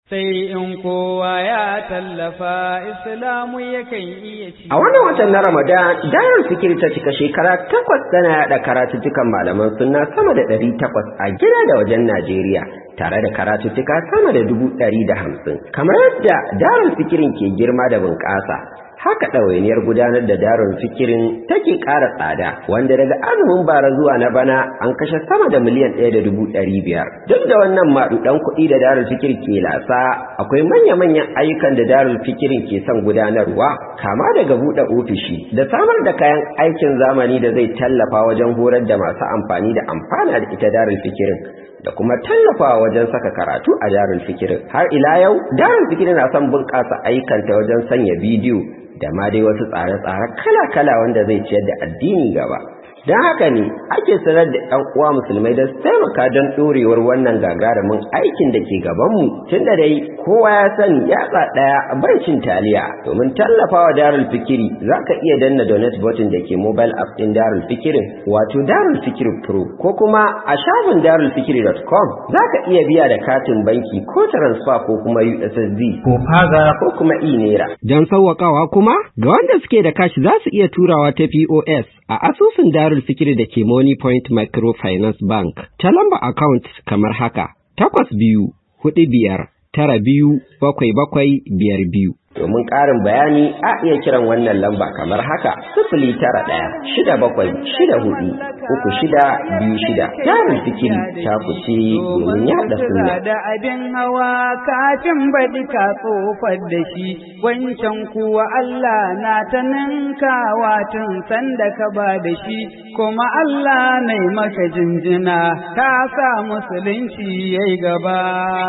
sai in kowa ya tallafa islamu yakan iya ci. A wannan watan na Ramadan, Darul Fikir ta cika shekara takwas tana yaɗa karatuttukan malaman sunna sama da ɗari takwas a gida da wajen Najeriya, tare da karatuttuka sama da dubu ɗari da hamsin. Kamar yadda Darul Fikirin ke girma da bunƙasa, haka ɗawainiyar gudanar da darun fikirin take ƙara tsada wanda daga azumin bara zuwa na bana an kashe sama da miliyan ɗaya da dubu ɗari biyar duk da wannan maɗuɗan kuɗi da darul fikir ke lasa akwai manya-manyan ayyukan da darul fikirin ke son gudanarwa kama daga buɗe ofishi da samar da kayan aikin zamani da zai tallafa wajen horar da masu amfani da amfana da ita darul fikirin da kuma tallafawa wajen saka karatu a darul fikirin har ila yau darul fikirin na son bunƙasa ayyukanta wajen sanya bidiyo da ma dai wasu tsare-tsare kala-kala wanda zai ciyar da addini gaba don haka ne ake sanar da ɗan uwa musulmai da su taimaka don ɗorewar wannan gagarumin aikin da ke gabanmu tun da dai kowa ya sani yatsa ɗaya bai cin taliya domin tallafawa darul fikiri za ka iya danna donate button da ke mobile app ɗin darul fikirin wato darul fikiri pro ko kuma a shafin darulfikiri.com za ka iya biya da katin banki ko transfer ko kuma ussd ko faga ko kuma e-naira don sauwaƙawa kuma ga wanda suke da kashi za su iya turawa ta pos a asusun darul fikiri da ke money point microfinance bank ta lamba account kamar haka takwas biyu hudu biyar tara biyu bakwai bakwai biyar biyu domin ƙarin bayani a iya kiran wannan lamba kamar haka sifili tara ɗaya shida bakwai shida hudu uku shida biyu shida jarin fikiri ta kuce domin yaɗa sunna da abin hawa kafin baɗi ka tsofar da shi wancan kuwa Allah na ta ninkawa tun sanda ka ba da shi kuma Allah na maka jinjina ka sa musulunci yayi gaba.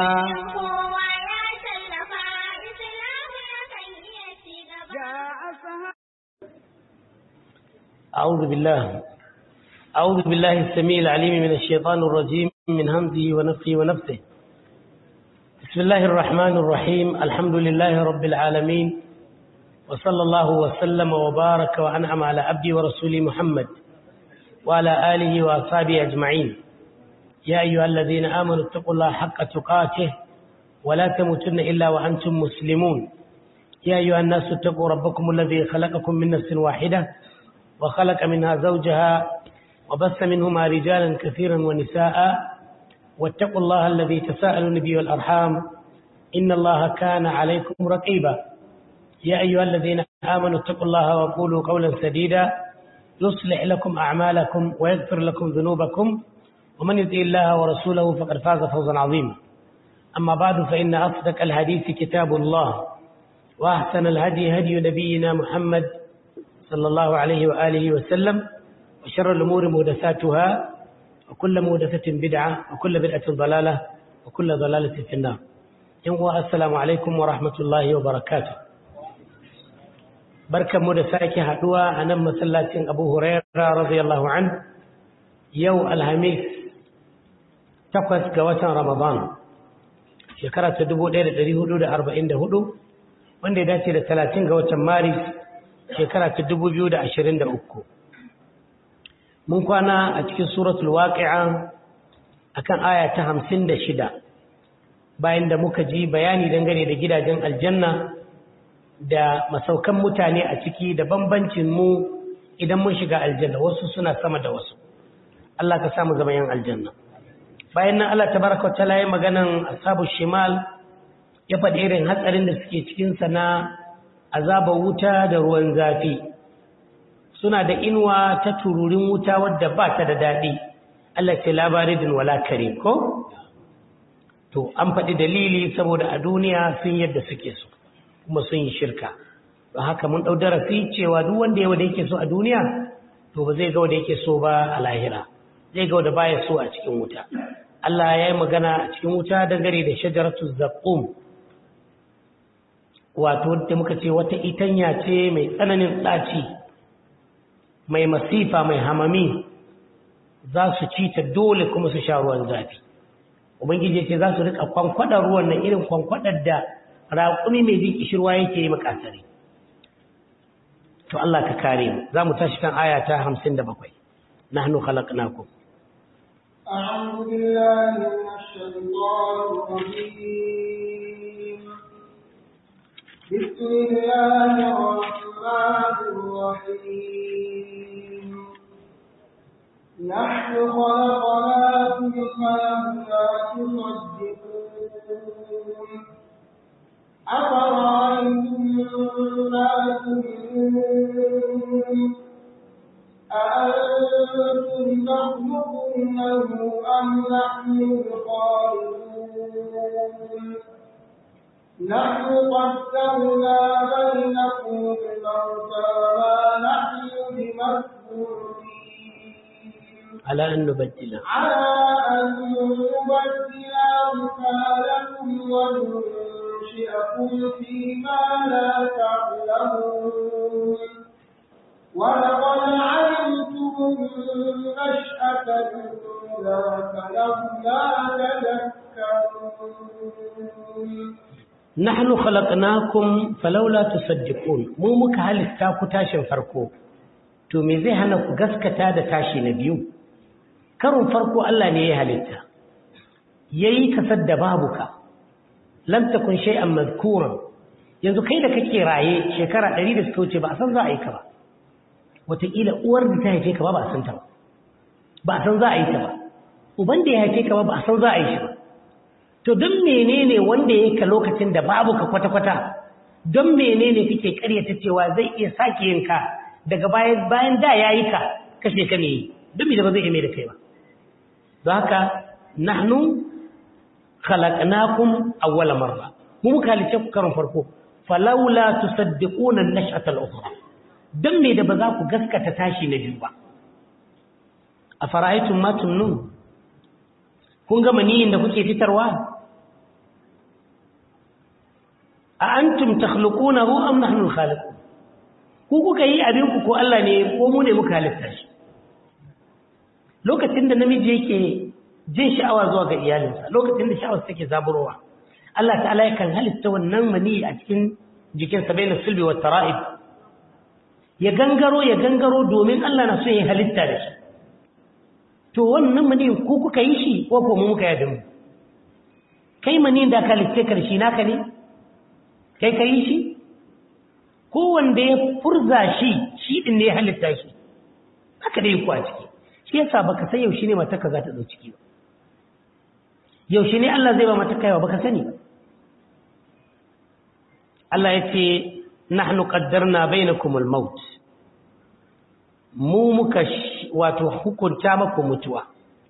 أعوذ بالله أعوذ بالله السميع العليم من الشيطان الرجيم من همزه ونفخه ونفسه بسم الله الرحمن الرحيم الحمد لله رب العالمين وصلى الله وسلم وبارك وأنعم على عبده ورسوله محمد وعلى آله وأصحابه أجمعين يا أيها الذين آمنوا اتقوا الله حق تقاته ولا تموتن إلا وأنتم مسلمون يا أيها الناس اتقوا ربكم الذي خلقكم من نفس واحدة وخلق منها زوجها وبث منهما رجالا كثيرا ونساء واتقوا الله الذي تساءلون به والأرحام إن الله كان عليكم رقيبا يا أيها الذين آمنوا اتقوا الله وقولوا قولا سديدا يصلح لكم أعمالكم ويغفر لكم ذنوبكم ومن يطيع الله ورسوله فقد فاز فوزا عظيما أما بعد فإن أصدق الحديث كتاب الله وأحسن الهدي هدي نبينا محمد صلى الله عليه وآله وسلم وشر الأمور مهدساتها وكل مهدسة بدعة وكل بدعة ضلالة وكل ضلالة في النار ينوى السلام عليكم ورحمة الله وبركاته بركة مهدساك هدوى أنا مسلات أبو هريرة رضي الله عنه يو الهميس تقوى قوة رمضان shekara ta 1444 wanda ya dace da 30 ga watan maris shekara ta uku. mun kwana a cikin suratul waqi'a akan aya ta shida, bayan da muka ji bayani dangane da gidajen aljanna da masaukan mutane a ciki da bambancin mu idan mun shiga aljanna wasu suna sama da wasu Allah ka samu zama yan aljanna bayan nan Allah tabaraka wa ta'ala ya maganan ashabu shimal ya faɗi irin hatsarin da suke cikin sa na azabar wuta da ruwan zafi suna da inuwa ta tururin wuta wadda ba ta da daɗi Allah ce labaridin wala kare ko to an faɗi dalili saboda a duniya sun yadda suke so kuma sun yi shirka don haka mun ɗau darasi cewa duk wanda yawa da yake so a duniya to ba zai ga wanda yake so ba a lahira zai ga wanda baya so a cikin wuta Allah ya yi magana a cikin wuta dangane da shajaratu zaqqum wato wadda muka ce wata itanya ce mai tsananin ɗaci mai masifa mai hamami za su ci ta dole kuma su sha ruwan zafi ubangiji ce za su rika kwankwadar ruwan nan irin kwankwadar da raƙumi mai jin kishirwa yake yi makasari to Allah ka kare mu za mu tashi kan aya ta hamsin da bakwai nahnu khalaqnakum أعوذ بالله من الشيطان الرجيم بسم الله الرحمن الرحيم نحن خلقناكم فلولا تصدقون أفرأيتم ما تمنون أأنتم تخلقونه أم نحن الخالقون نحن قدرنا بينكم الموت وما نحن بمسؤولين على أن نبدل على أن نبدل أمثالكم وننشئكم فيما لا تعلمون ولقد علمتم النشأة الأولى فلولا تذكرون nahnu khalaqnakum falawla tusaddiqun mu muka halitta ku tashin farko to me zai hana ku gaskata da tashi na biyu karon farko Allah ne ya halitta yayi kasar da babu ka lam takun shay'an madhkuran yanzu kai da kake raye shekara 100 da suka wuce ba a san za a yi ka ba wataƙila uwar da ta haife ka ba ba a san ta ba ba a san za a yi ta ba uban da ya haife ka ba ba a san za a yi shi ba to don menene wanda ya ka lokacin da babu ka kwata-kwata don menene kake karyata cewa zai iya sake yin ka daga bayan bayan da ya yi ka kashe ka ne don me da ba zai iya mai da kai ba don haka nahnu khalaqnakum awwala marra mu muka halice ku karon farko falawla tusaddiquna an-nash'ata al-ukhra don me da ba za ku gaskata tashi na biyu ba afara'aytum ma tumnun kun ga maniyin da kuke fitarwa a antum takhluqunahu am nahnu al-khaliqun ku kuka yi abin ku ko Allah ne ko mu ne muka halitta shi lokacin da namiji yake jin sha'awa zuwa ga iyalinsa lokacin da sha'awar take zaburowa Allah ta'ala yakan halitta wannan mani a cikin jikin sa bayin sulbi wa tara'ib ya gangaro ya gangaro domin Allah na so ya halitta da shi to wannan mani ku kuka yi shi ko ko mu muka yi mu kai mani da ka halitta karshe naka ne kai ka yi shi ko wanda ya furza shi shi din ne ya halitta shi haka dai ku a ciki shi yasa baka san yaushe ne matarka za ta dau ciki ba yaushe ne Allah zai ba matarka yawa baka sani ba Allah ya ce nahnu qaddarna bainakum al-maut mu muka wato hukunta maku mutuwa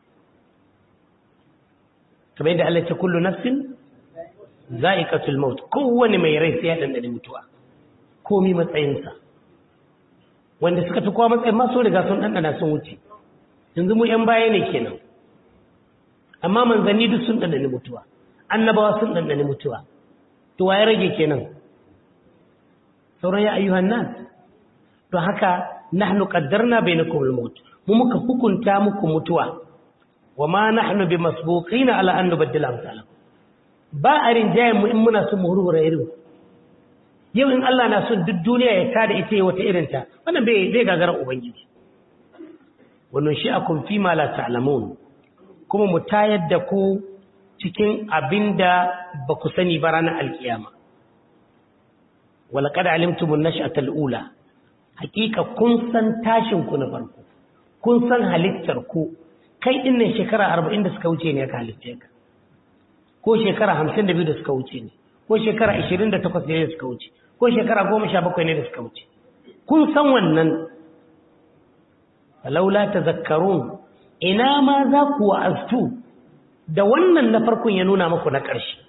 kamar yadda Allah ya ce kullu nafsin za'iqatul maut kowane mai rai sai ya dandane mutuwa komi matsayinsa wanda suka fi kowa matsayin ma sun riga sun dandana sun wuce yanzu mu yan baya ne kenan amma manzanni duk sun dandane mutuwa annabawa sun dandane mutuwa to waye rage kenan sauran ya ayyuhan nas to haka nahnu qaddarna bainakum al-maut mu muka hukunta muku mutuwa wama nahnu bimasbuqina ala an nubaddila amsalakum ba a rinjayen mu in muna son mu hurhura irin yau in Allah na son duk duniya ya tada ita yi wata irinta wannan bai bai gagarar ubangiji wannan shi akun fi ma la ta'lamun kuma mu tayar da ku cikin abinda ba ku sani ba ranar alkiyama walaqad alimtum an-nash'ata al-ula hakika kun san tashin ku na farko kun san halittar ku kai dinnan shekara 40 da suka wuce ne ka halitta ka ko shekara hamsin da biyu da suka wuce ne ko shekara ashirin da takwas ne da suka wuce ko shekara goma sha bakwai ne da suka wuce kun san wannan falaula ta zakarun ina ma za ku wa'aztu da wannan na farkon ya nuna maku na ƙarshe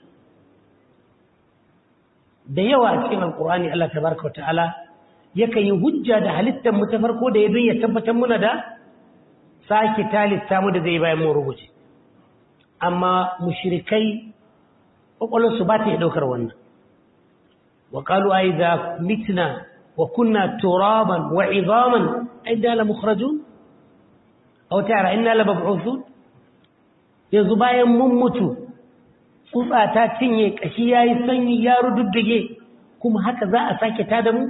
da yawa a cikin alkur'ani Allah tabaraka wa ta'ala yakan yi hujja da halittar mu ta farko da ya don ya tabbatar muna da sake talitta mu da zai bayan mu rubuce amma mushrikai kwakwalwarsu ba ta yi ɗaukar wannan wa ƙalu ai za mitna wa kunna turaban wa izaman ai da la mukhrajun aw tara inna la mab'uthun yanzu bayan mun mutu tsutsa ta cinye kashi yayi sanyi ya rududdige kuma haka za a sake ta da mu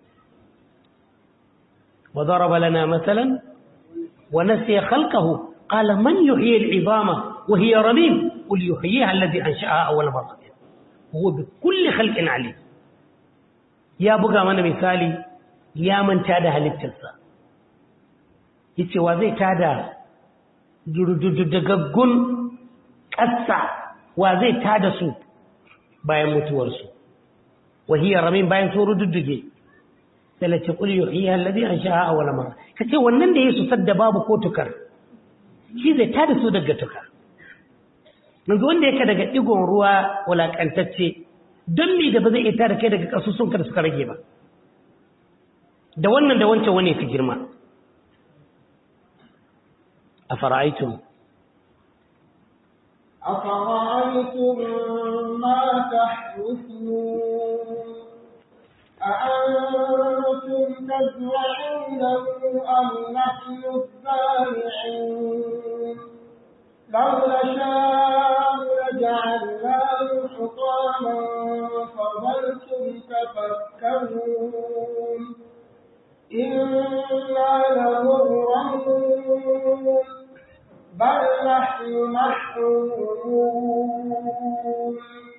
wa daraba lana masalan wa nasiya khalqahu qala man yuhyi al'izama وهي رميم قل يحييها الذي أنشأها أول مرة وهو بكل خلق عليم ya buga mana misali ya manta da halittarsa yace wa zai tada dagaggun ƙasa wa zai tada su bayan mutuwarsu wahiyar ramin bayan sun rududduge sai lace kul yuhyiha alladhi ansha'a awwala marra kace wannan da yesu sadda babu ko tukar shi zai tada su daga tukar yanzu wanda yake daga digon ruwa wulakantacce don me da ba zai iya tada kai daga kasusun ka da suka rage ba da wannan da wancan wani fi girma a fara'aitun أفرأيتم ما تحرثون أأنتم تزرعونه أم نحن الزارعون لو نشاء لجعلناه حطاما فظلتم تفكرون إنا لمغرمون بل نحن محرومون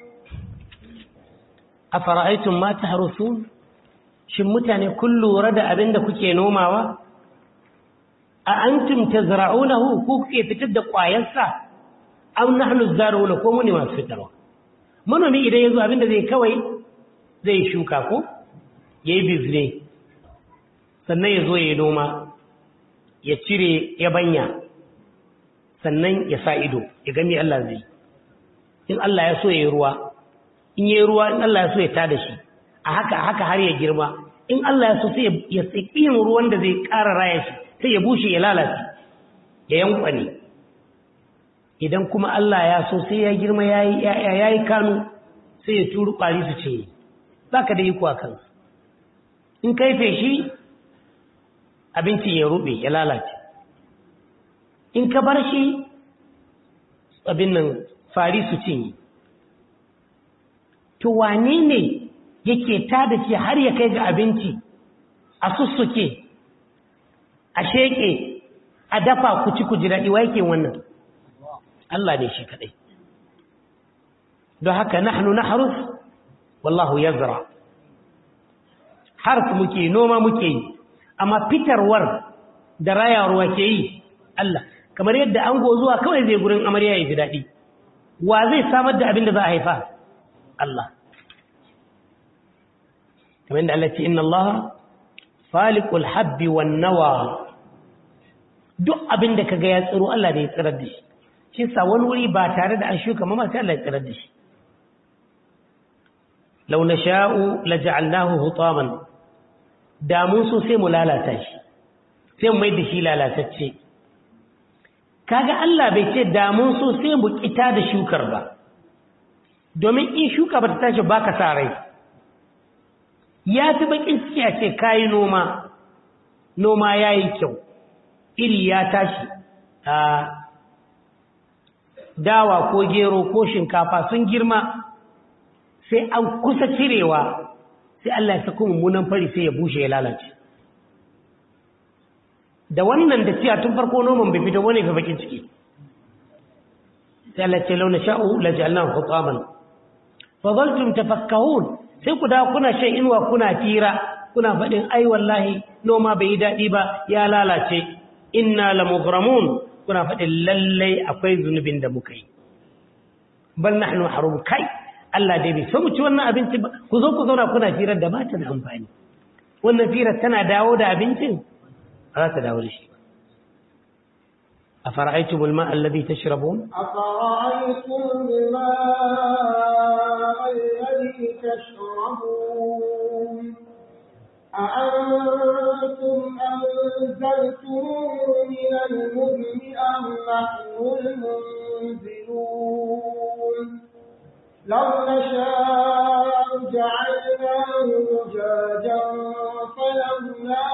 afara'aytum ma tahrusun shin mutane kun lura da abin da kuke nomawa a antum tazra'unahu ku kuke fitar da ƙwayarsa aw nahnu zaruna ko muni masu fitarwa manomi idan yazo abin da zai kawai zai shuka ko yayi bizne sannan yazo yayi noma ya cire yabanya sannan ya sa ido ya gani Allah zai in Allah ya so yayi ruwa in yi ruwa in Allah ya so ya tada shi a haka haka har ya girma in Allah ya so sai ya tsaki yin ruwan da zai ƙara raya shi sai ya bushe ya lalace ya yankwane idan kuma Allah ya so sai ya girma ya yi kanu sai ya turu ƙwari su ce za ka da yi kuwa kan in kai feshi abincin ya rube ya lalace in ka bar shi abin nan fari su cinye to wane ne yake tada shi har ya kai ga abinci a sussuke a sheke a dafa ku ci ku ji daɗi wa yake wannan Allah ne shi kaɗai don haka nahnu nahrus wallahu yazra harf muke noma muke yi amma fitarwar da rayarwa ke yi Allah kamar yadda ango zuwa kawai zai gurin amarya ya ji daɗi wa zai samar da abin da za a haifa Allah kamar yadda Allah ce inna Allah faliqul habbi wan nawa duk abin da kaga ya tsiro Allah da ya tsirar da shi shi sa wani wuri ba tare da an shuka ma sai Allah ya tsirar da shi law nasha'u laja'alnahu hutaman da mun so sai mu lalata shi sai mu mai da shi lalatacce kaga Allah bai ce da mun so sai mu kita da shukar ba domin in shuka ba ta tashi baka sa rai ya fi bakin ciki a ce kayi noma noma yayi kyau iri ya tashi a dawa ko gero ko shinkafa sun girma sai an kusa cirewa sai Allah ya sako mummunan fari sai ya bushe ya lalace da wannan da ciya tun farko noman bai fito wani ga bakin ciki sai Allah ce launa sha'u la ja'alnahu hutaman fa zaltum tafakkahun sai ku da kuna shan inuwa kuna tira kuna faɗin ai wallahi noma bai yi daɗi ba ya lalace inna lamughramun kuna faɗin lallai akwai zunubin da muka yi bal nahnu harum kai Allah dai bai so mu ci wannan abinci ba ku zo ku zauna kuna firar da ba ta da amfani wannan firar tana dawo da abincin ba za ta dawo da shi ba أفرأيتم الماء الذي تشربون أفرأيتم الماء الذي تشربون أأنتم أنزلتموه من المزن أم نحن المنزلون لو نشاء جعلناه زجاجا فلولا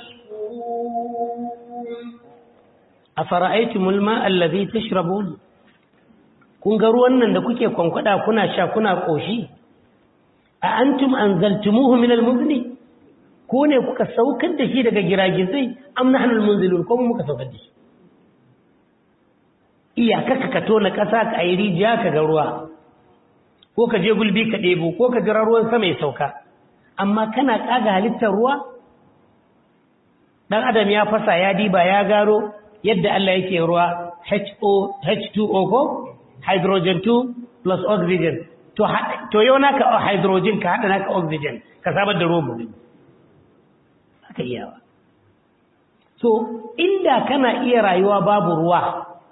تشكرون أفرأيتم الماء الذي تشربون kun ga ruwan nan da kuke kwankwada kuna sha kuna koshi a antum anzaltumuhu min almuzni ko ne kuka saukar da shi daga giragizai am nahnu almunzilun ko mu muka saukar da shi iyaka ka ka tona kasa ka ayi rijiya ka ga ruwa ko ka je gulbi ka ɗebo ko ka jira ruwan sama ya sauka amma kana kaga halittar ruwa dan adam ya fasa ya diba ya garo yadda Allah yake ruwa HO H2O ko hydrogen 2 plus oxygen to to yau naka hydrogen ka hada naka oxygen ka samar da ruwan mu haka iyawa so inda kana iya rayuwa babu ruwa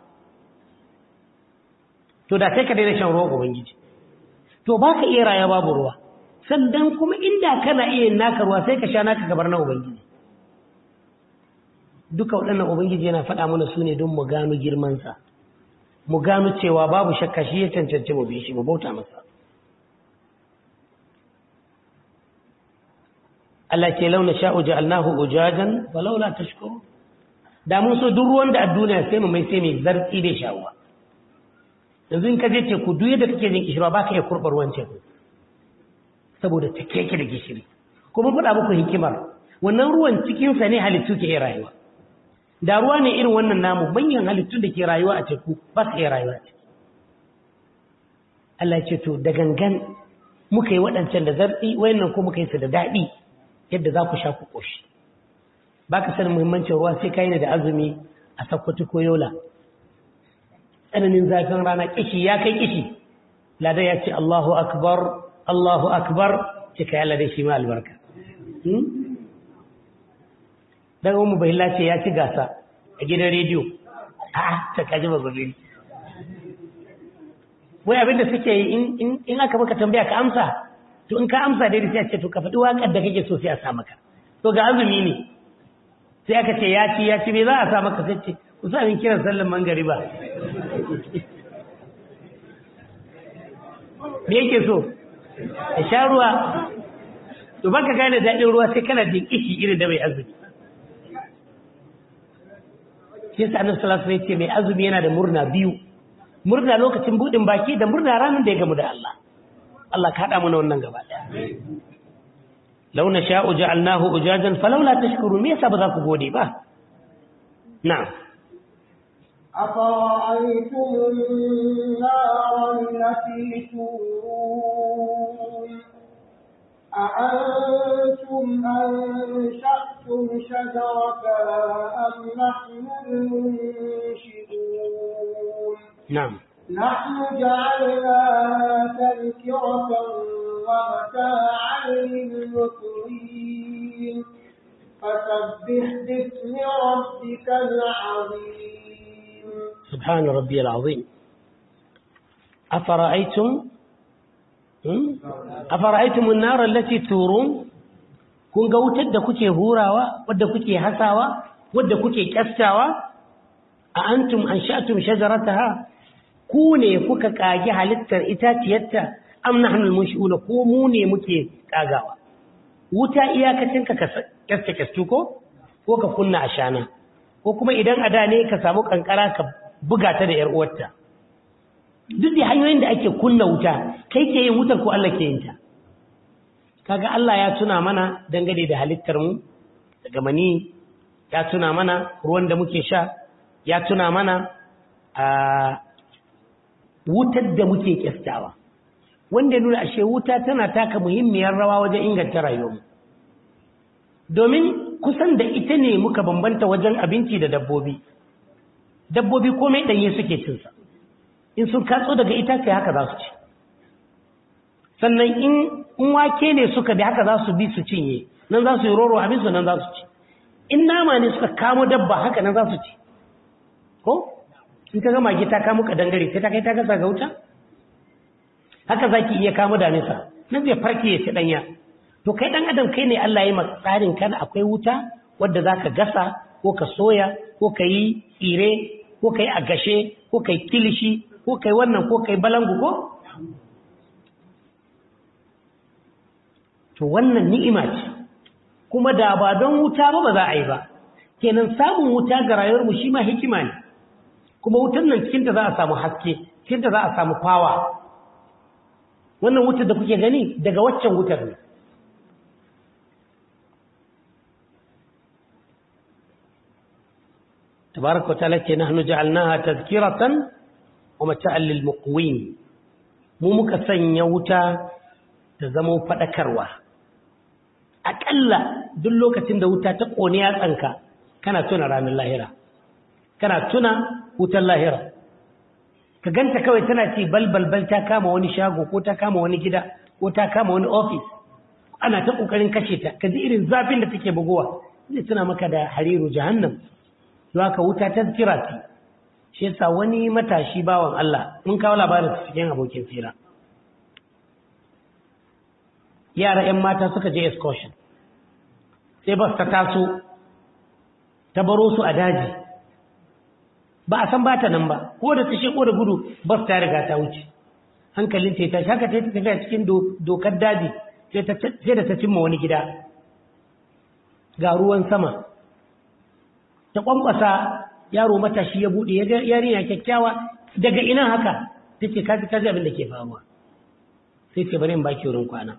to da kai ka daina shan ruwan ubangiji to baka iya rayuwa babu ruwa sannan kuma inda kana iya naka ruwa sai ka sha naka gabar na ubangiji duka waɗannan ubangiji yana faɗa mana su ne don mu gano girmansa mu gano cewa babu shakka shi ya cancanci mu bi shi mu bauta masa Allah ce launa sha'u ja'alnahu ujajan wa laula tashkuru da mun so duk ruwan da a duniya sai mu mai sai mai zartsi da sha'uwa yanzu in ka je teku duk yadda kake jin kishirwa baka iya kurɓar ruwan teku saboda ta keke da gishiri kuma faɗa muku hikimar wannan ruwan cikinsa ne halittu ke iya rayuwa da ruwa ne irin wannan namu manyan halittun da ke rayuwa a teku ba su iya rayuwa a ciki Allah ce to da gangan muka yi waɗancan da zarɗi wayannan ko muka yi su da daɗi yadda za ku sha ku ƙoshi ba ka sanin muhimmancin ruwa sai ka yi da azumi a sakkwato ko yola tsananin zafin rana kishi ya kai kishi lada ya ce Allahu akbar Allahu akbar ce ka yalla dai shi ma albarka daga mu bai lace ya ci gasa a gidan rediyo a ta kaji ba gobe wai abinda suke yi in aka maka tambaya ka amsa to in ka amsa dai sai a ce to ka faɗi waƙar da kake so sai a sa maka to ga azumi ne sai aka ce ya ci ya ci me za a sa maka sai ce ku sa min kiran sallan mangariba me yake so ya sha ruwa to baka gane daɗin ruwa sai kana jin ishi irin da mai azumi shi yasa annabi sallallahu alaihi wasallam mai azumi yana da murna biyu murna lokacin budin baki da murna ranar da ya gamu da Allah Allah ka hada mana wannan gaba daya law nasha'u ja'alnahu ujajan falawla tashkurun me yasa ba za ku gode ba na'am أفرأيتم النار التي تورون أأنتم أنشأتم شجرتها أم نحن المنشئون نعم نحن جعلناها تذكرة ومتاعا للمقوين فسبح باسم ربك العظيم سبحان ربي العظيم أفرأيتم أفرأيتم النار التي تورون kun ga wutar da kuke hurawa wadda kuke hasawa wadda kuke kyastawa a antum an sha'tum shajarataha ku ne kuka kage halittar itaciyarta am nahnu al-munshi'una ko mu ne muke kagawa wuta iyakacin ka kyasta kyastu ko ko ka kunna ashana ko kuma idan ada ne ka samu kankara ka buga ta da yar uwarta duk da hanyoyin da ake kunna wuta kai ke yin wutar ko Allah ke yin ta kaga Allah ya tuna mana dangane da halittar mu daga mani ya tuna mana ruwan da muke sha ya tuna mana a wutar da muke kyastawa wanda nuna ashe wuta tana taka muhimmiyar rawa wajen inganta rayuwarmu domin kusan da ita ne muka bambanta wajen abinci da dabbobi dabbobi komai ɗanye suke cinsa in sun katso daga ita kai haka za su ci sannan in wake ne suka bi haka za su bi su cinye nan za su yi roro abin su nan za su ci in nama ne suka kamo dabba haka nan za su ci ko in ka gama ta kamo ka dangare sai ta kai ta gasa ga wuta haka zaki iya kamo damisa nan zai farke ya ci danya to kai dan adam kai ne Allah ya yi tsarin kana akwai wuta wadda zaka gasa ko ka soya ko ka yi tsire ko ka yi a gashe ko ka yi kilishi ko ka yi wannan ko ka yi balangu ko to wannan ni'ima ce kuma da ba don wuta ba ba za a yi ba kenan samun wuta ga rayuwarmu shi ma hikima ne kuma wutar nan cikinta za a samu haske cikinta za a samu fawa wannan wutar da kuke gani daga waccan wutar ne tabaraka ta'ala ce nahnu ja'alnaha tazkiratan wa mata'an lil muqwin mu muka sanya wuta ta zama fadakarwa aƙalla duk lokacin da wuta ta ƙone yatsanka kana tuna ranar lahira kana tuna wutar lahira ka ganta kawai tana ci balbalbal ta kama wani shago ko ta kama wani gida ko ta kama wani ofis ana ta ƙoƙarin kashe ta ka ji irin zafin da take bugowa zai tuna maka da hariru jahannam don haka wuta ta kira ce shi yasa wani matashi bawan Allah mun kawo labarin su cikin abokin fira yara 'yan mata suka je excursion sai bas ta taso ta baro su a daji ba a san ba ta nan ba ko da ta sheko da gudu bas ta riga ta wuce hankalin ta ta haka ta tafiya cikin dokar daji sai da ta cimma wani gida ga ruwan sama ta kwankwasa yaro matashi ya bude yarinya kyakkyawa daga ina haka take kaji kaji abin da ke faruwa sai ce bari in baki wurin kwana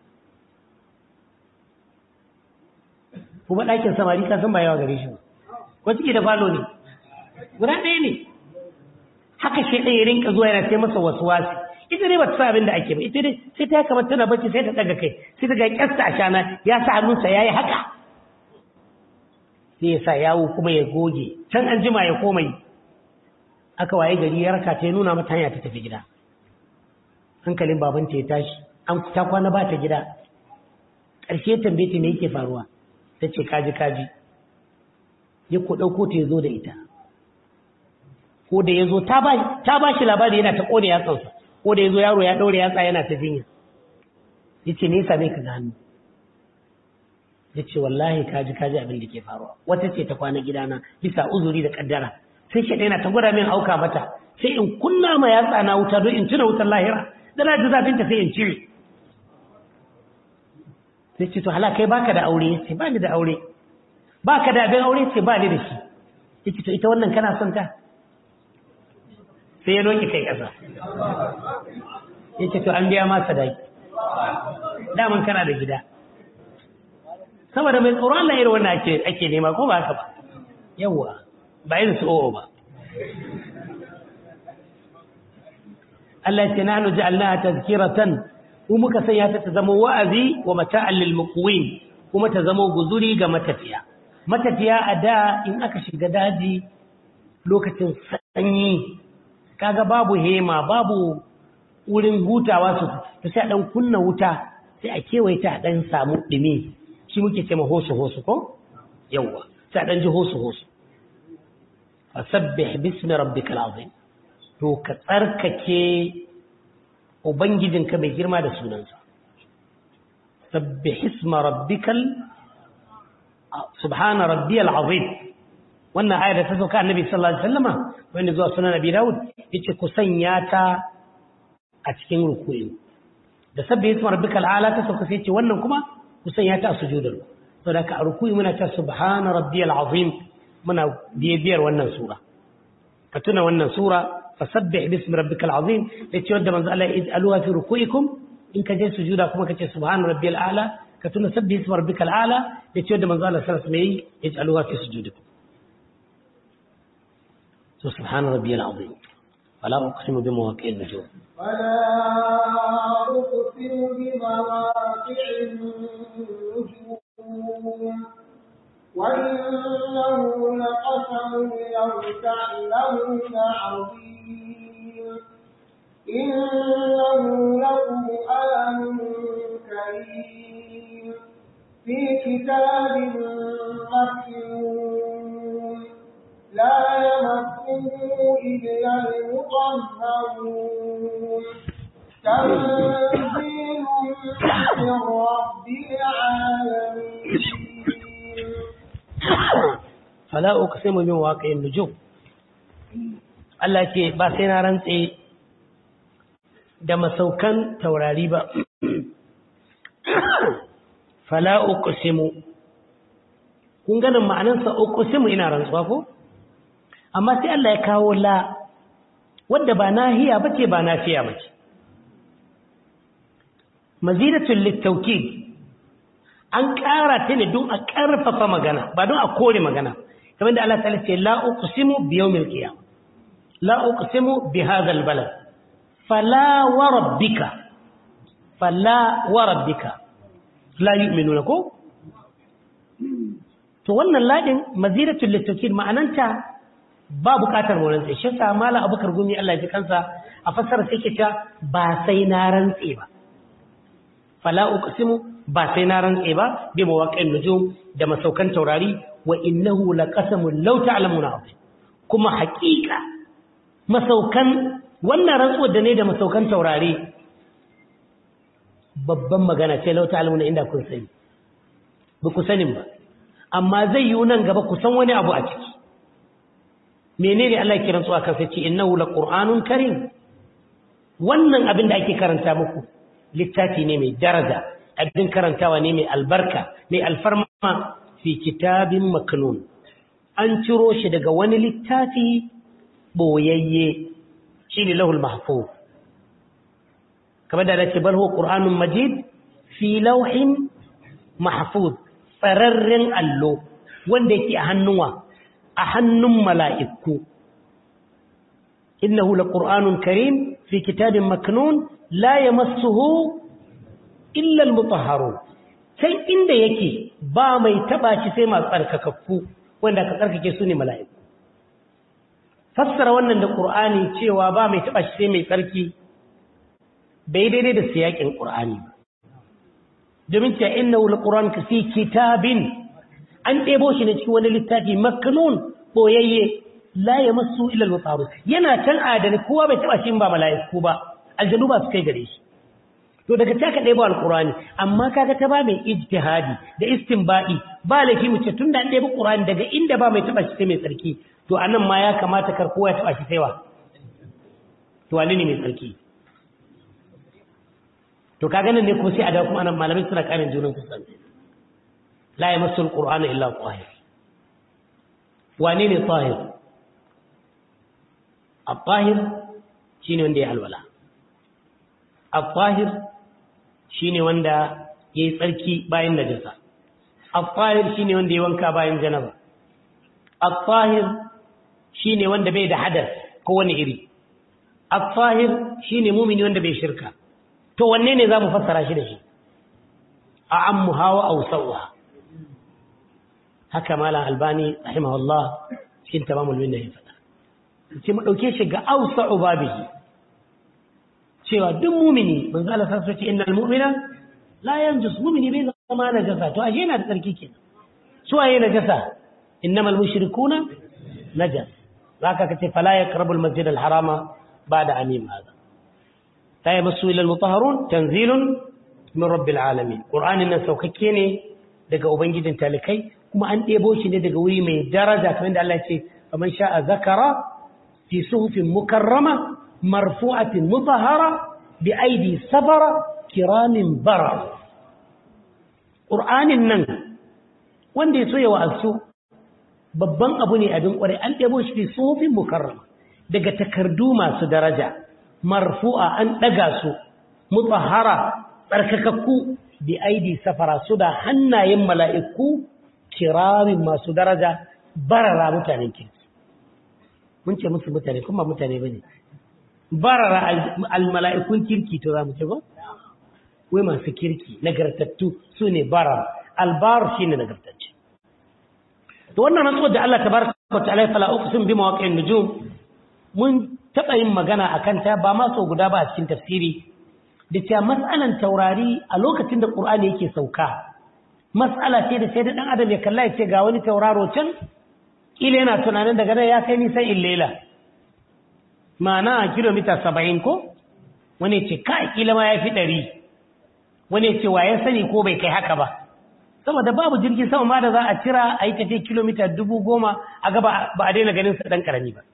kuma ɗakin samari ka san ba yawa gare shi ba ko ciki da falo ne guda ɗaya ne haka shi ɗaya rinka zuwa yana sai masa wasu wasu ita dai ba ta sa abin da ake ba ita dai sai ta kamar tana bacci sai ta ɗaga kai sai ta ga ƙyasta a shana ya sa hannunsa ya yi haka sai ya sa yawo kuma ya goge can an jima ya koma yi aka waye gari ya raka ta ya nuna mata hanya ta tafi gida hankalin babanta ya tashi an ta kwana ba ta gida ƙarshe tambaye ta me yake faruwa ta ce kaji kaji ya ku ɗauko ta ya zo da ita ko da ya zo ta ba shi labari yana ta ƙone yatsansa ko da ya zo yaro ya ɗaure yatsa yana ta jinya ya ce nesa ne ka hannu ya ce wallahi kaji kaji abin da ke faruwa wata ce ta kwana gidana bisa uzuri da kaddara sai shi yana ta gwada min auka mata sai in kunna ma yatsa na wuta don in tuna wutar lahira da na ji zafinta sai in cire sai ce to hala kai baka da aure sai ba ni da aure baka da abin aure sai ba ni da shi yace to ita wannan kana son ta sai ya doki kai kasa yace to an biya ma sadaki daman kana da gida saboda mai tsoron Allah irin wannan ake ake nema ko ba haka ba yawa ba irin su o'o ba Allah ya ce nahnu ja'alnaha tazkiratan mu muka sanya ta ta zama wa'azi wa mata'an lil muqwin kuma ta zama guzuri ga matafiya matafiya a da in aka shiga daji lokacin sanyi kaga babu hema babu wurin hutawa su to sai dan kunna wuta sai a kewaye ta dan samu dumi shi muke cewa hosu hosu ko yawa sai dan ji hosu hosu fasabbih bismi rabbikal azim to ka tsarkake Ubangijinka mai girma da sunansa. Sabbi hisma rabbikal subhana rabbiyal azim wannan ayar da ta sauka annabi sallallahu alaihi wasallama wanda zuwa sunan Abi Dawud yace ku sanya ta a cikin ruku'i da sabbi hisma rabbikal ala ta sauka sai yace wannan kuma ku sanya ta a sujudar saboda ka a ruku'i muna ta subhana rabbiyal azim muna biyar wannan sura ka tuna wannan sura فسبح باسم ربك العظيم لتي ود من الله اجعلوها في ركوعكم ان كجي سجودا كما كتي سبحان ربي الاعلى كتنا سبح اسم ربك الاعلى لتي ود من الله صلى الله عليه اجعلوها في سجودكم سبحان ربي العظيم فلا اقسم بمواقع النجوم فلا اقسم بمواقع النجوم وإنه لقسم لو تعلمون عظيم إنه لقرآن كريم في كتاب مكنون لا يمسه إلا المطهرون تنزيل من رب العالمين fala uqsimu min waqi'in nujum Allah ce ba sai na rantse da masaukan taurari ba fala uqsimu kun ganin ma'anarsa uqsimu ina rantsuwa ko amma sai Allah ya kawo la wanda ba nahiya bace ba nafiya bace mazidatul litawkid an ƙara ta ne don a ƙarfafa magana ba don a kore magana kamar da Allah ta'ala ce la uqsimu bi yawmil qiyam la uqsimu bi hadha al balad fala wa rabbika fala wa rabbika la yu'minuna ko to wannan ladin maziratul litawkid ma'ananta ba bukatar mu rantse shi sa mala abukar gumi Allah ya ji kansa a fassara sai ke ta ba sai na rantse ba fala uqsimu ba sai na rantse ba bi mawaqi'in nujum da masaukan taurari wa innahu laqasamun law ta'lamuna azim kuma haƙiƙa masaukan wannan rantsuwar da ne da masaukan taurari babban magana ce law ta'lamuna inda kun sani ba ku sanin ba amma zai yi nan gaba ku san wani abu a ciki menene Allah ya kiran tsuwa kansa ce innahu laqur'anun karim wannan abin da ake karanta muku littafi ne mai daraja abin karantawa ne mai albarka mai alfarma fi kitabin maknun an ciro shi daga wani littafi boyayye shine lahul mahfuz kamar da dace bal huwa qur'anun majid fi lawhin mahfuz tsararren allo wanda yake a hannuwa a hannun mala'iku innahu laqur'anun karim fi kitabin maknun la yamassuhu illa almutahharun sai inda yake ba mai taba shi sai masu tsarkakakku wanda ka tsarkake su ne mala'iku fassara wannan da qur'ani cewa ba mai taba shi sai mai tsarki bai daidai da siyakin qur'ani ba domin cewa innahu alquran fi kitabin an ɗebo shi ne cikin wani littafi maknun boyayye la yamassu illa almutahharun yana can adani kowa bai taba shi ba mala'iku ba aljanu ba su kai gare shi to daga ta ka ɗebo alƙurani amma kaga ta ba mai ijtihadi da istinbadi ba laifi mu ce tun da an ɗebo ƙurani daga inda ba mai taɓa shi sai mai tsarki to a nan ma ya kamata kar kowa ya taɓa shi sai wa to wani ne mai tsarki to kaga nan ne kuma sai a dawo kuma anan malamai suna ƙarin junan su san la yamassu alqur'ana illa tahir wane ne tahir at-tahir shine wanda ya alwala at-tahir shine wanda yayi tsarki bayan najasa at-tahir shine wanda ya wanka bayan janaba at-tahir shine wanda bai da hadas ko wani iri at-tahir shine mumini wanda bai shirka to wanne ne zamu fassara shi da shi a'ammu hawa aw sawha haka malam albani rahimahullah cikin tamamul minna ya faɗa sai mu dauke shi ga awsa'u babihi cewa duk mumini manzo Allah sai ce innal mu'mina la yanjus mumini bai zama najasa to ashe yana da tsarki kenan su waye najasa innamal mushrikuna najas zaka kace fala yaqrabu al masjid al harama ba'da amim hada ta yamassu ila al mutahharun tanzilun min rabbil alamin qur'anin nan saukakke ne daga ubangijin talikai kuma an ɗebo shi ne daga wuri mai daraja kamar da Allah ya ce faman sha'a zakara fi suhufin mukarrama مرفوعة مطهرة بأيدي سفرة كرام برر قرآن النن wanda ya so ya wa'azu babban abu ne abin ƙwarai an ɗebo shi fi tsofin mukarrama daga takardu masu daraja marfu'a an ɗaga su mutahara tsarkakakku bi aidi safara su da hannayen mala'iku kiramin masu daraja barara mutanen kirki mun ce musu mutane kuma mutane ba ne barara almala'ikun kirki to za mu ce ba? Wai masu kirki, nagartattu su ne barar, albar shi ne nagartacce. To wannan rantsuwar da Allah ta bar ka ta alaifala uku sun bi mawaƙin nujum, mun taɓa yin magana a kanta ba ma sau guda ba a cikin tafsiri, da cewa matsalan taurari a lokacin da ƙur'ani yake sauka. Matsala ce da sai da ɗan adam ya kalla ya ce ga wani tauraro can, ƙila yana tunanin daga nan ya kai nisan illela. mana kilomita saba'in ko wani ce ka kila ma ya fi ɗari wani ce wa ya sani ko bai kai haka ba saboda babu jirgin sama ma da za a cira a yi tafiya kilomita dubu goma a gaba ba a daina ganin sa ɗan ƙarami ba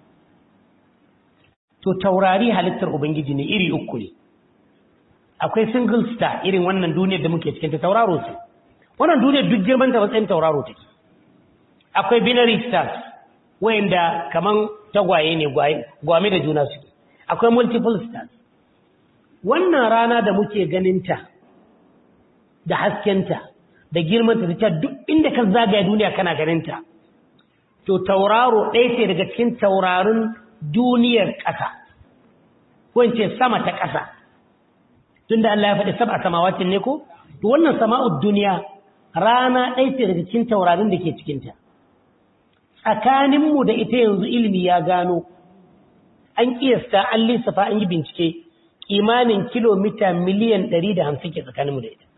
to taurari halittar ubangiji ne iri uku ne akwai single star irin wannan duniyar da muke cikin ta tauraro ce wannan duniyar duk girman ta matsayin tauraro take akwai binary stars wayanda kaman tagwaye ne gwame da juna suke akwai multiple stars wannan rana da muke ganinta da haskenta da girmanta da ta duk inda ka zagaya duniya kana ganinta to tauraro ɗaya ce daga cikin taurarin duniyar ƙasa ko in ce sama ta ƙasa tunda Allah ya faɗi sab'a samawacin ne ko to wannan sama'ud duniya rana ɗaya ce daga cikin taurarin da ke cikinta tsakaninmu da ita yanzu ilimi ya gano an kiyasta an lissafa an yi bincike kimanin kilomita miliyan 150 ke tsakaninmu da ita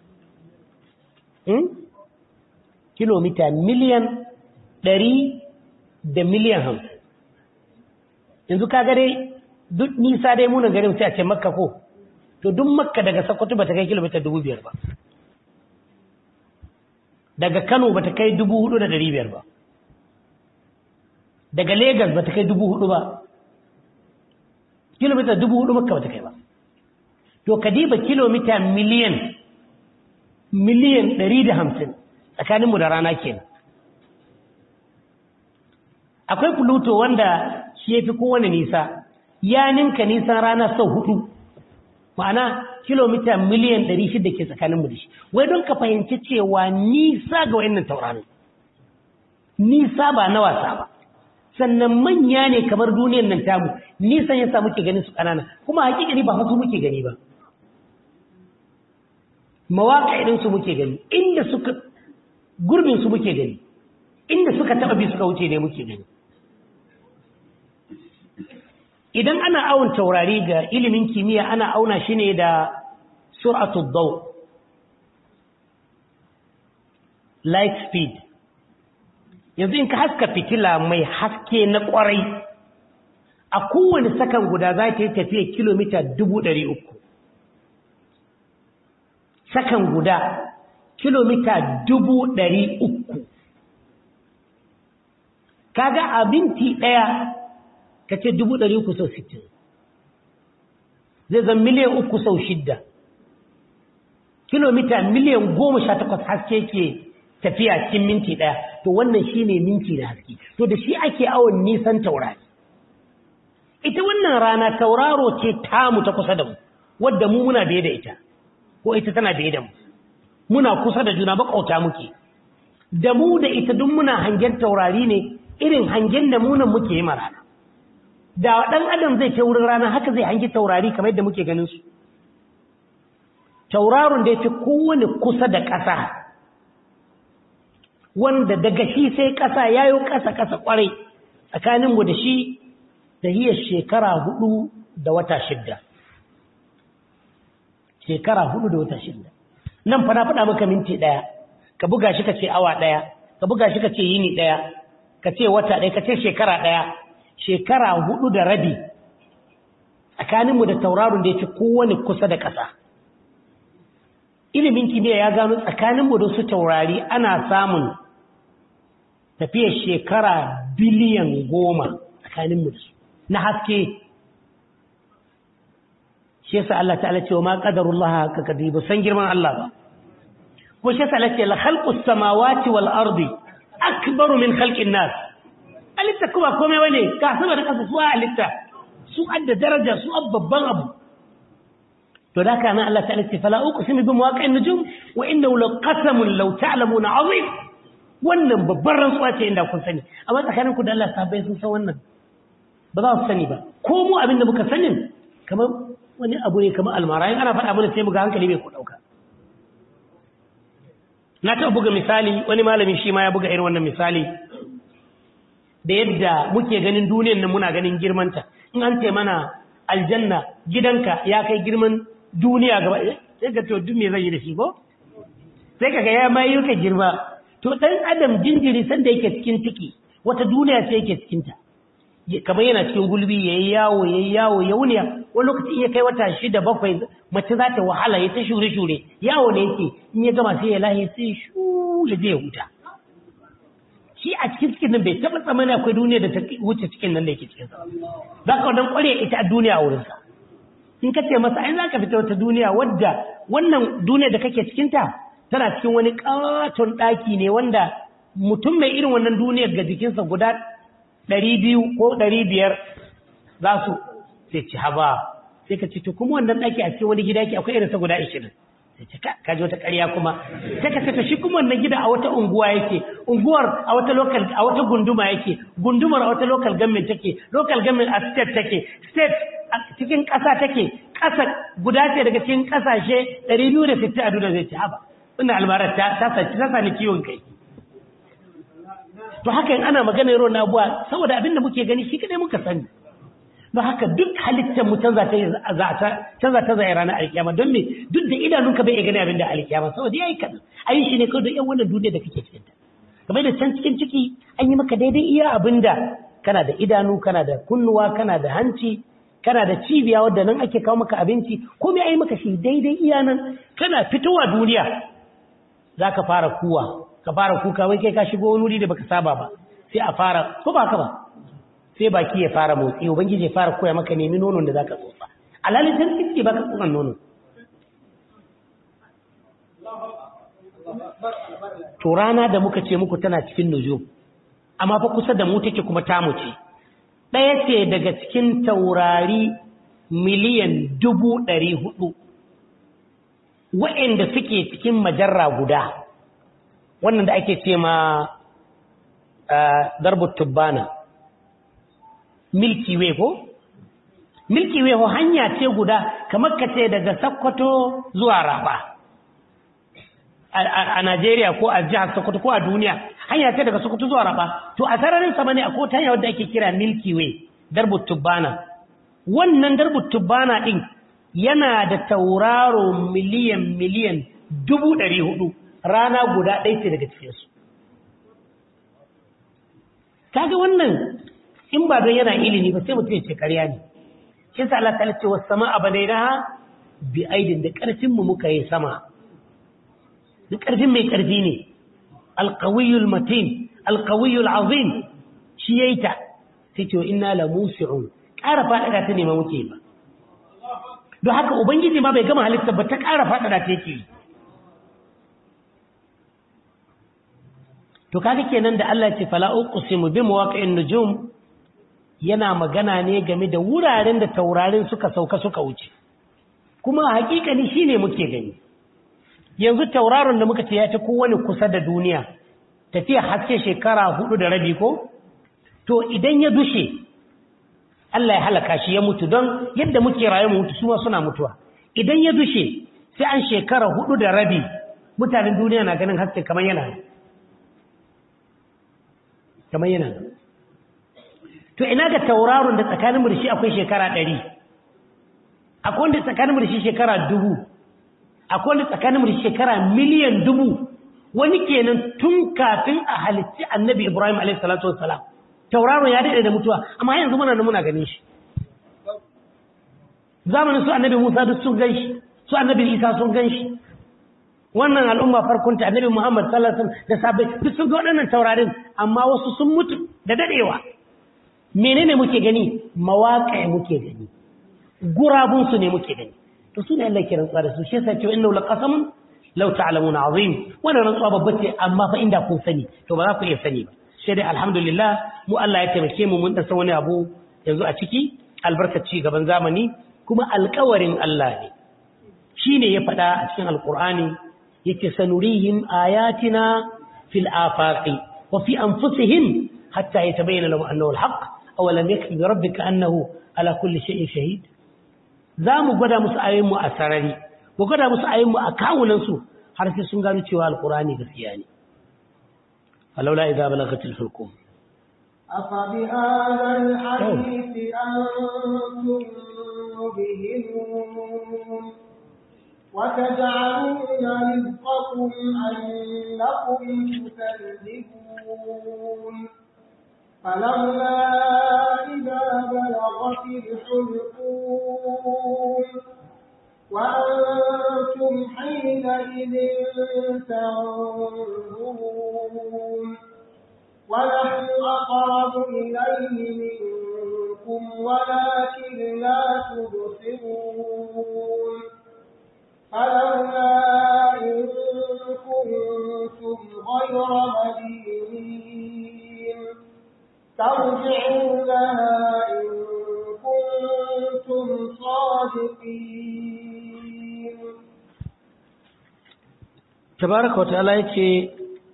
kilomita miliyan 100 da miliyan 50 yanzu ka gare duk nisa dai munan garin sai a ce makka ko to duk makka daga sokoto ba ta kai kilomita 5,000 ba daga kano ba ta kai 4,500 ba daga Legas ba ta kai dubu hudu ba kilomita dubu hudu makka ba ta kai ba to kadiba kilomita miliyan miliyan ɗari da hamsin tsakaninmu da rana kenan akwai pluto wanda shi ya fi kowane nisa ya ninka nisan rana sau hudu ma'ana kilomita miliyan ɗari shida ke tsakaninmu da shi wai don ka fahimci cewa nisa ga wayannan taurarin nisa ba na wasa ba sannan manya ne kamar duniyar nan tamu nisan yasa muke ganin su kanana kuma hakikani ba wasu muke gani ba mawaka idan su muke gani inda suka gurbin su muke gani inda suka taba bi suka wuce ne muke gani idan ana awon taurari ga ilimin kimiyya ana auna shi ne da sur'atul daw light speed yanzu in ka haska fitila mai haske na kwarai a kowane sakan guda za ta yi tafiya kilomita dubu ɗari uku sakan guda kilomita dubu ɗari uku kaga a binti ɗaya ka ce dubu ɗari uku sau sittin zai zan miliyan uku sau shidda kilomita miliyan goma sha takwas haske ke tafiya cikin minti ɗaya to wannan shi ne minti na haske to da shi ake awon nisan taurari ita wannan rana tauraro ce tamu ta kusa da mu wadda mu muna biye da ita ko ita tana biye da mu muna kusa da juna bakauta muke da mu da ita duk muna hangen taurari ne irin hangen da munan muke yi rana da ɗan adam zai ce wurin rana haka zai hangi taurari kamar yadda muke ganin su tauraron da ya fi kowane kusa da ƙasa wanda daga shi sai ƙasa ya yi ƙasa-ƙasa ƙwarai tsakaninmu da shi da hiyar shekara hudu da wata shidda shekara hudu da wata shidda nan fana faɗa maka minti ɗaya ka buga shi ka ce awa ɗaya ka buga shi ka ce yini ɗaya ka ce wata ɗaya ka ce shekara ɗaya shekara hudu da rabi tsakaninmu da tauraron da ya fi kowane kusa da ƙasa ilimin kimiyya ya gano tsakaninmu da su taurari ana samun tafiyar shekara biliyan goma tsakaninmu da su na haske shi yasa Allah ta'ala ce wa ma qadarullah ka kadi ba san girman Allah ba ko shi yasa Allah ce la khalqus samawati wal ardi akbaru min khalqin nas alitta kuma komai wane ka sama da kasa su alitta su adda daraja su babban abu to da kana Allah ta'ala ce fala uqsimu bi mawaqi'in nujum wa innahu laqasamun law ta'lamuna 'azim wannan babban rantsuwa ce inda kun sani amma tsakanin ku da Allah sabai sun san wannan ba za su sani ba ko mu abin da muka sanin kamar wani abu ne kamar almara in ana faɗa mana sai mu ga hankali bai ku dauka na taɓa buga misali wani malami shi ma ya buga irin wannan misali da yadda muke ganin duniyar nan muna ganin girmanta in an ce mana aljanna gidanka ya kai girman duniya gaba sai ka to duk me zai yi da shi ko sai kaga ya mai yuka girma to dan adam jinjiri sanda yake cikin ciki wata duniya sai yake cikin ta kamar yana cikin gulbi yayi yawo yayi yawo ya wuniya wani lokaci ya kai wata shida bakwai mace za ta wahala ya ta shure shure yawo ne yake in ya gama sai ya lahi sai shu ya je ya huta shi a cikin cikin nan bai taɓa tsammani akwai duniya da ta wuce cikin nan da yake cikin sa za ka wannan ƙware ita a duniya a wurinsa in ka ce masa ai za ka fita wata duniya wadda wannan duniya da kake cikinta tana cikin wani ƙaton ɗaki ne wanda mutum mai irin wannan duniyar ga jikinsa guda ɗari biyu ko ɗari biyar za su sai ci haba sai ka ce to kuma wannan ɗaki a cikin wani gida yake akwai irinsa guda ashirin sai ce ka ji wata ƙarya kuma sai ka ce shi kuma wannan gida a wata unguwa yake unguwar a wata local a wata gunduma yake gundumar a wata local government take local government a state take state cikin ƙasa take ƙasa guda ce daga cikin ƙasashe 260 a duniya zai ce haba wannan almarar ta ta ta sani ciwon kai to haka in ana magana yaro na abuwa saboda abin da muke gani shi kadai muka sani don haka duk halittar mu canza ta canza ta zai ranar alkiyama don me duk da idanunka bai iya gani abin da alkiyama saboda yayi kadan ayi shi ne kawai da yan wannan duniya da kake cikin ta kamar da can cikin ciki an yi maka daidai iya abin da kana da idanu kana da kunnuwa kana da hanci kana da cibiya wadda nan ake kawo maka abinci komai ai maka shi daidai iya nan kana fitowa duniya za ka fara kuwa ka fara kuka wai kai ka shigo wani wuri da baka saba ba sai a fara ko ba ka ba sai baki ya fara motsi ubangiji ya fara koya maka nemi nonon da zaka tsotsa alalin dan kike baka tsotsan nono to rana da muka ce muku tana cikin nujum amma fa kusa da mu take kuma tamu ce ɗaya ce daga cikin taurari miliyan dubu ɗari hudu wa'inda suke cikin majarra guda wannan da ake ce ma darbut tubbana milky way ko milky way ho hanya ce guda kamar ka ce daga sakkwato zuwa raba a Najeriya ko a jihar Sokoto ko a duniya hanya ce daga Sokoto zuwa raba to a sararin sama ne akwai ta hanya wadda ake kira milky way darbut tubbana wannan darbut tubbana din yana da tauraro miliyan miliyan dubu ɗari hudu rana guda ɗaya ce daga cikinsu kaga wannan in ba don yana ilimi ba sai mutum ya ce karya ne shi sa Allah ta ce wasu sama a banaina bi aidin da ƙarfin mu muka yi sama da ƙarfin mai ƙarfi ne alqawiyul matin alqawiyul azim shi yayi ta sai ce inna la musi'un ƙara faɗaɗa ta nema muke ba don haka ubangiji ma bai gama halitta ba ta ƙara faɗaɗa ta yake to kaga kenan da Allah ce fala uqsimu bi mawaqi'in nujum yana magana ne game da wuraren da taurarin suka sauka suka wuce kuma hakikani shine muke gani yanzu tauraron da muka ce ya ta kowane kusa da duniya tafiya haske shekara hudu da rabi ko to idan ya dushe Allah ya halaka shi ya mutu don yadda muke rayu mu mutu su ma suna mutuwa idan ya dushe sai an shekara hudu da rabi mutanen duniya na ganin haske kamar yana kamar yana to ina ga tauraron da tsakanin mu da shi akwai shekara ɗari akwai wanda tsakanin mu da shi shekara dubu akwai wanda tsakanin mu da shi shekara miliyan dubu wani kenan tun kafin a halitti annabi ibrahim alaihi salatu wassalam tauraron ya daɗe da mutuwa amma yanzu muna muna ganin shi zamanin su annabi musa duk sun gan shi su annabi isa sun gan shi wannan al'umma farkonta annabi muhammad sallallahu alaihi wasallam da sabai duk sun ga waɗannan taurarin amma wasu sun mutu da daɗewa menene muke gani mawaƙa muke gani gurabun su ne muke gani to su ne Allah ke rantsuwa da su shi yasa ce innahu laqasamun law ta'lamuna azim wannan rantsuwa babba ce amma fa inda kun sani to ba za ku iya sani ba sai dai alhamdulillah mu Allah ya taimake mu mun dasa wani abu yanzu a ciki albarkaci gaban zamani kuma alƙawarin Allah ne shine ya faɗa a cikin alƙur'ani yake sanurihim ayatina fil afaqi wa fi anfusihim hatta yatabayyana lahum annahu alhaq aw lam yakfi bi rabbika annahu ala kulli shay'in shahid zamu gwada musu ayoyin mu a sarari mu gwada musu ayoyin mu a kawunan su har sai sun gano cewa alƙur'ani gaskiya ne فلولا إذا بلغت الحلقوم أفبهذا الحديث أنتم مدهنون وتجعلون رزقكم أنكم تكذبون فلولا إذا بلغت الحلقوم وأنتم حينئذ تنظرون ونحن أقرب إليه منكم ولكن لا تبصرون فلولا إن كنتم غير مدينين ترجعونها إن كنتم صادقين tabaraka wataala yace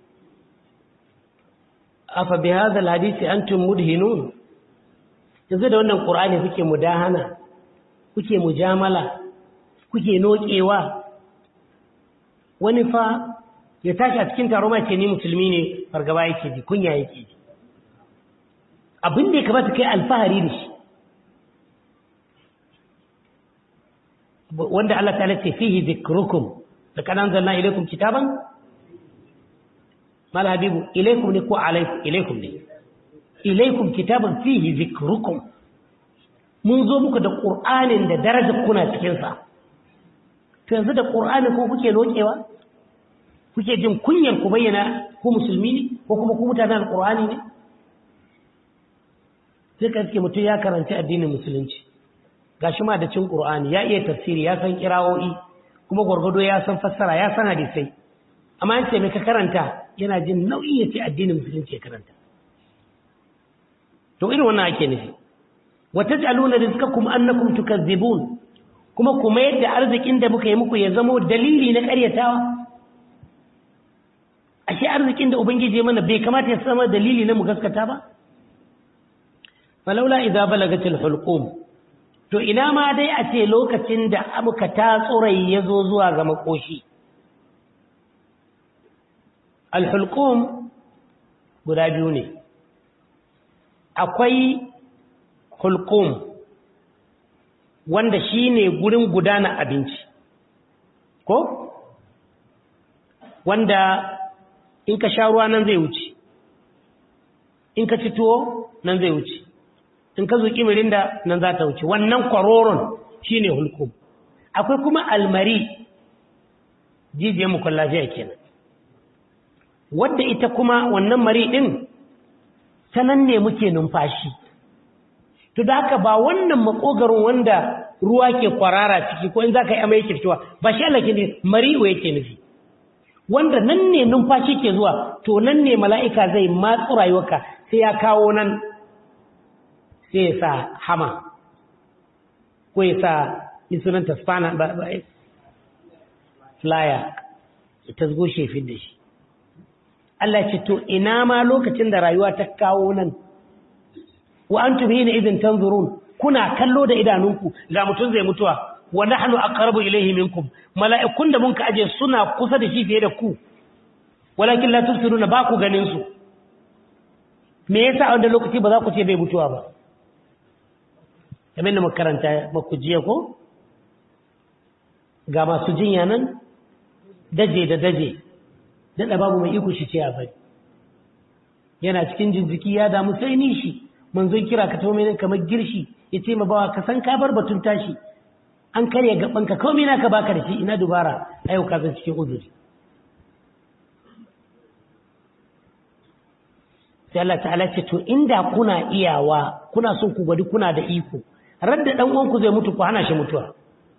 afa bi hadha alhadisi antum mudhinun yanzu da wannan qur'ani kuke mudahana kuke mujamala kuke nokewa wani fa ya tashi a cikin taro mai ce ni musulmi ne fargaba yake ji kunya yake ji abin da ya kamata kai alfahari da shi wanda Allah ta ce fihi zikrukum da kanan zanna ilaikum kitaban mal habibu ilaikum ne ko alaikum ilaikum ne ilaikum kitaban fihi zikrukum mun zo muku da qur'anin da darajar kuna cikin sa to yanzu da qur'ani ko kuke lokewa kuke jin kunyar ku bayyana ku musulmi ne ko kuma ku mutanen alqur'ani ne sai ka ce mutum ya karanci addinin musulunci gashi ma da cin qur'ani ya iya tafsiri ya san kirawoyi kuma gwargwado ya san fassara ya san hadisai amma an ce mai ka karanta yana jin nauyi ya ce addinin musulunci ya karanta to irin wannan ake nufi wa taj'aluna rizqakum annakum tukazzibun kuma kuma yadda arzikin da muka yi muku ya zamo dalili na ƙaryatawa ashe arzikin da ubangiji ya mana bai kamata ya zama dalili na mu gaskata ba falaula idza balagatil hulqum to ina ma dai a ce lokacin da abuka ta tsurai ya zo zuwa ga makoshi alhulqum guda biyu ne akwai hulqum wanda shine gurin gudana abinci ko wanda in ka sha ruwa nan zai wuce in ka ci tuwo nan zai wuce in ka zuƙi mirinda nan za ta wuce wannan kwaroron shi ne hulkum akwai kuma almari jijiyar mukun lafiya kenan wadda ita kuma wannan mari ɗin ta nan ne muke numfashi to da haka ba wannan makogarin wanda ruwa ke kwarara ciki ko in za ka yi amai yake fitowa ba shi Allah ke ne mari'u yake nufi wanda nan ne numfashi ke zuwa to nan ne mala'ika zai matsu rayuwarka sai ya kawo nan sai ya sa hama ko ya sa insulanta spana ba ba flyer ya tasgo shefin da shi Allah ce to ina ma lokacin da rayuwa ta kawo nan wa antum hina idin tanzurun kuna kallo da idanunku ga mutum zai mutuwa wa nahnu aqrabu ilayhi minkum mala'ikun da mun ka aje suna kusa da shi fiye da ku walakin la tubsiruna ba ku ganin su me yasa a wanda lokaci ba za ku ce bai mutuwa ba kamar da makaranta maku jiya ko ga masu jinya nan daje da daje daɗa babu mai iko shi ce a bari yana cikin jinjiki ya damu sai nishi manzon kira ka tawo mai kamar girshi ya ce ma bawa ka san ka bar batun tashi an karya gaban ka kawai na ka baka da shi ina dubara a yau ka zan cikin uzuri sai Allah ta'ala ce to inda kuna iyawa kuna son ku gwadi kuna da iko radda dan uwanku zai mutu ku hana shi mutuwa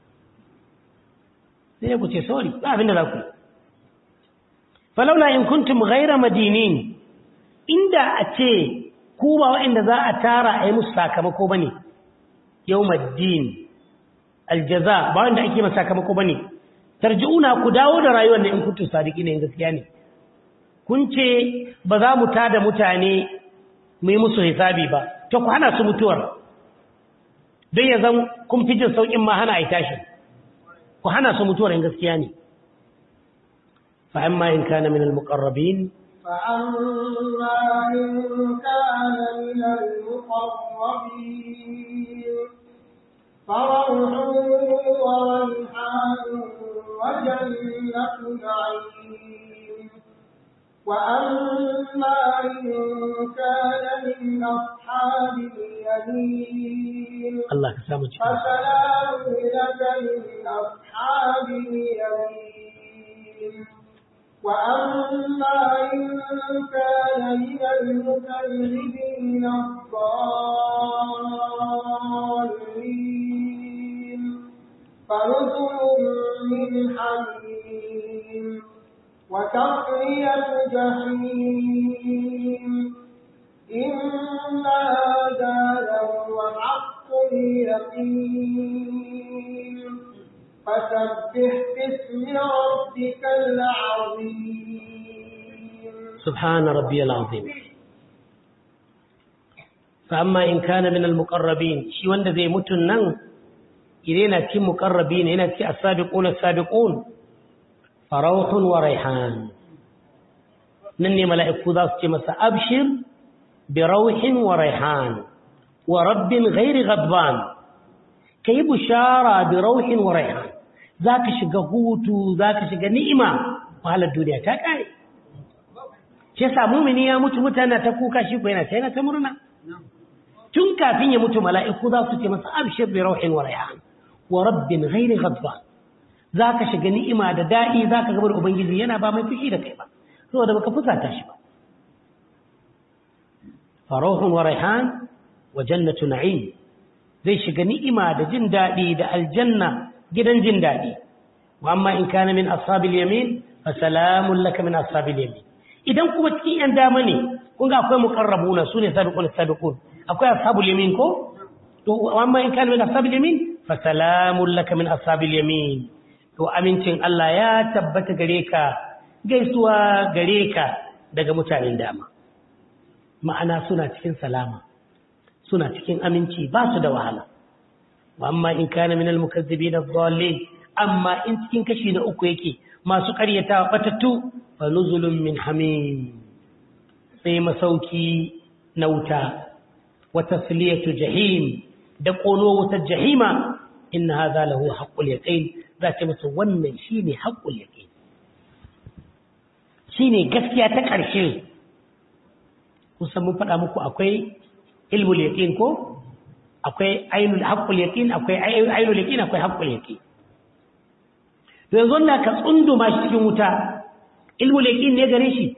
sai ku ce sorry ba abin da za ku falaula in kuntum ghayra madinin inda a ce ku ba wa'anda za a tara a yi musu sakamako bane yawmaddin aljaza ba wanda ake masa sakamako bane tarji'una ku dawo da rayuwar ne in kuntum sadiqina in gaskiya ne kun ce ba za mu tada mutane mu yi musu hisabi ba to ku hana su mutuwar don ya zan kun fi jin sauƙin ma hana a yi tashi ku hana su mutuwar in gaskiya ne fa'amma in kana min al-muqarrabin فأما إن كان من المقربين فروح وريحان وجنة نعيم وأما إن كان من أصحاب اليمين Allah ka samu cikin فسلام لك من أصحاب اليمين وأما إن كان من المكذبين الضالين فنزل من حميم وتصلية جحيم إن هذا لهو حق اليقين فسبح باسم ربك العظيم سبحان ربي العظيم فأما إن كان من المقربين شي wanda zai mutun nan idan yana cikin muqarrabin yana cikin as-sabiquna as-sabiqun farauhun wa raihan nan ne mala'iku za su ce masa abshir bi rauhin wa raihan wa rabbin ghairi ghadban kai bushara bi rauhin wa raihan zaka shiga hutu zaka shiga ni'ima wahalar duniya ta kare shi yasa mumini ya mutu mutane ta kuka shi ko yana sai na ta murna tun kafin ya mutu mala'iku za su ce masa abshir bi rauhin wa raihan wa rabbin ghairi ghadban zaka shiga ni'ima da dadi zaka ga ubangiji yana ba mai fushi da kai ba saboda baka fusata shi ba faruhun wa raihan wa jannatu na'im zai shiga ni'ima da jin dadi da aljanna gidan jin dadi wa amma in kana min ashabil yamin fa salamun laka min ashabil yamin idan kuma cikin yan dama ne kun ga akwai muqarrabuna sune sabiqun sabiqun akwai ashabul yamin ko to amma in kana min ashabil yamin fa salamun laka min ashabil yamin to amincin Allah ya tabbata gare ka gaisuwa gare ka daga mutanen dama ma'ana suna cikin salama suna cikin aminci ba su da wahala wa amma in kana min al-mukazzibin adh-dhalin amma in cikin kashi na uku yake masu ƙaryata batattu fa nuzulun min hamim sai masauki na wuta wa tasliyatu jahim da kono wutar jahima inna hadha lahu haqqul yaqin za ta masa wannan shine haqqul yaqin shine gaskiya ta ƙarshe kusan mun faɗa muku akwai ilmul yaqin ko akwai ainul haqqul yaqin akwai ainul yaqin akwai haqqul yaqin to yanzu na ka tsunduma shi cikin wuta ilmul yaqin ne gare shi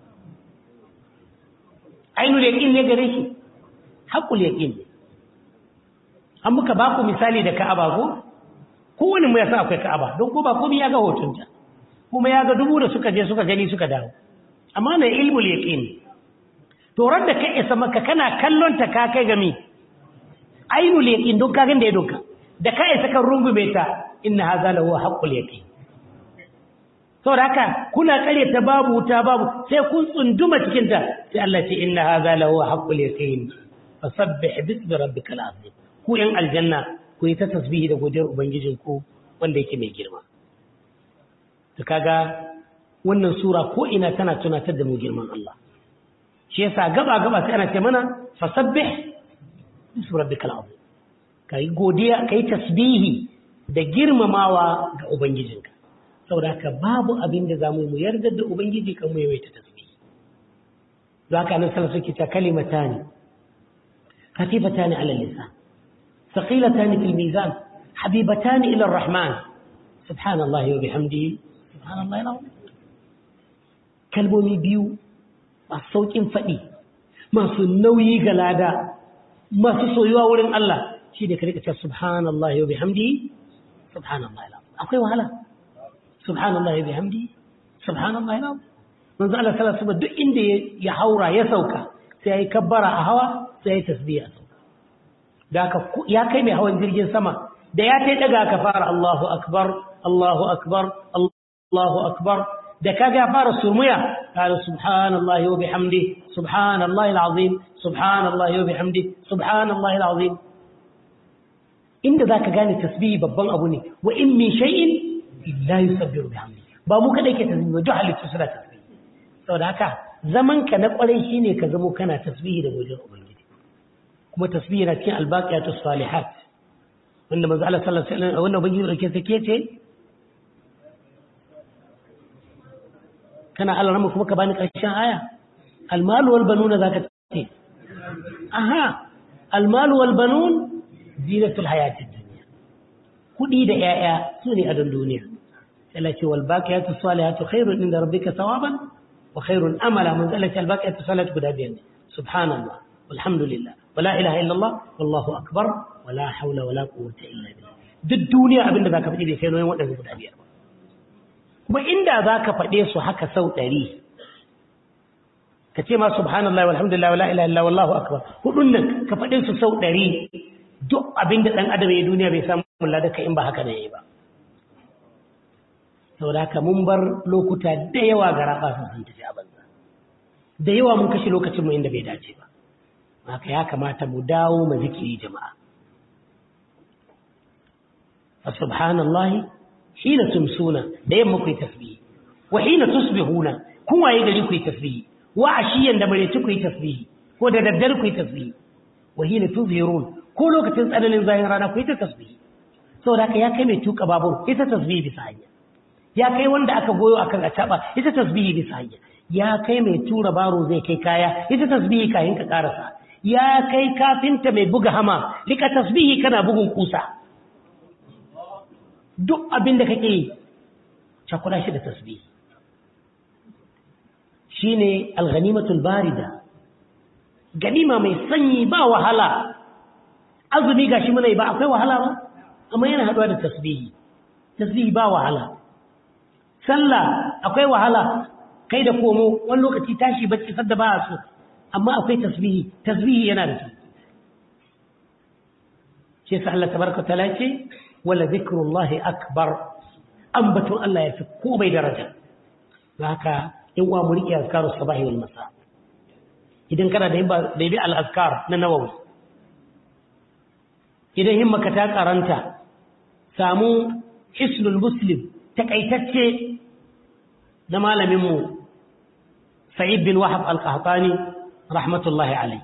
ainul yaqin ne gare shi haqqul yaqin ne an muka ba ku misali da Ka'aba ko kowane mu ya san akwai Ka'aba don ko ba komai ya ga hotunta kuma ya ga dubu da suka je suka gani suka dawo amma na ilmul yaqin to da ka isa maka kana kallon ta ka kai gami ainul yaqin don ka ganda ya doka da ka isa kan rungume ta inna hadha lahu haqqul yaqin saboda haka kuna kare ta babu wuta babu sai kun tsunduma cikin ta sai Allah ce inna hadha lahu haqqul yaqin fasabbih bismi rabbikal azim ku yan aljanna ku yi ta tasbihi da godiyar ubangijinku wanda yake mai girma to kaga wannan sura ko ina tana tunatar da mu girman Allah shi yasa gaba gaba sai ana ce mana fasabbih bismi rabbikal azim kai godiya kai tasbihi da girmamawa ga ubangijinka saboda haka babu abin da zamu mu yarda da ubangiji kan mu yawaita tasbihi zaka nan sallallahu alaihi wasallam kalimatani خفيفتان على اللسان ثقيلتان في الميزان حبيبتان إلى الرحمن سبحان الله وبحمده سبحان الله العظيم kalmomi biyu masu sauƙin faɗi masu nauyi ga lada masu soyuwa wurin Allah shi da karika ce subhanallah wa bihamdihi subhanallah akwai wahala subhanallah wa bihamdihi subhanallah manzo Allah sallallahu alaihi wasallam duk inda ya haura ya sauka sai yayi kabbara a hawa sai yayi tasbiha da ka ya kai mai hawan jirgin sama da ya tai daga ka fara Allahu akbar Allahu akbar Allahu akbar da kaga fara surmuya qala subhanallahi wa bihamdi subhanallahi alazim subhanallahi wa bihamdi subhanallahi alazim inda zaka gane tasbihi babban abu ne wa in min shay'in illa yusabbihu bihamdi ba mu kada ke tasbihi ba duk halittu suna tasbihi saboda haka zaman ka na kwarai shine ka zamo kana tasbihi da gojin ubangiji kuma tasbihi na cikin albaqiyatus salihat wanda manzo Allah sallallahu alaihi wasallam wannan ubangiji dauke sake ce kana Allah ramu kuma ka bani ƙarshen aya almalu wal banuna zaka ce aha almalu wal banun zinatul hayatid dunya kudi da yaya su ne adon duniya Allah ce wal baqiyatu salihatu khairun inda rabbika thawaban wa khairun amala man zalika al baqiyatu salihatu guda biyan subhanallah walhamdulillah wala ilaha illallah wallahu akbar wala hawla wala quwwata illa billah duk duniya abinda zaka faɗi bai kai noyin waɗannan guda biyar ba kuma inda za ka faɗe su haka sau ɗari ka ce ma subhanallah walhamdulillah wala ilaha illallah wallahu akbar hudun nan ka faɗe su sau ɗari duk abin da ɗan adam ya duniya bai samu ladaka in ba haka ne ba saboda haka mun bar lokuta da yawa ga rafa sun san tafi a banza da yawa mun kashe lokacin mu inda bai dace ba haka ya kamata mu dawo mu zikiri jama'a fa subhanallahi hina tumsuna da yamma ku yi tasbihi wa hina tusbihuna kun waye gari ku yi tasbihi wa ashiyan da bare ku yi tasbihi ko da daddare ku yi tasbihi wa hina tuzhirun ko lokacin tsananin zahin rana ku yi ta tasbihi saboda haka ya kai mai tuka babur ita tasbihi bisa hanya ya kai wanda aka goyo akan acaba ita tasbihi bisa hanya ya kai mai tura baro zai kai kaya ita tasbihi kayan ka karasa ya kai kafinta mai buga hama rika tasbihi kana bugun kusa duk abin da kake yi cakula shi da tasbihi shine alghanimatul barida ganima mai sanyi ba wahala azumi gashi muna yi ba akwai wahala ba amma yana haduwa da tasbihi tasbihi ba wahala sallah akwai wahala kai da komo wani lokaci tashi bacci sadda ba so amma akwai tasbihi tasbihi yana da su shi yasa Allah tabaraka taala ce wala zikrullahi akbar ambatun Allah ya fi ko bai daraja haka in wa mu riƙe azkarus sabahi wal masa idan kana da da bi al azkar na nawawi idan himmaka ta karanta samu hisnul muslim takaitacce na malamin mu sa'id bin wahab al qahtani rahmatullahi alayhi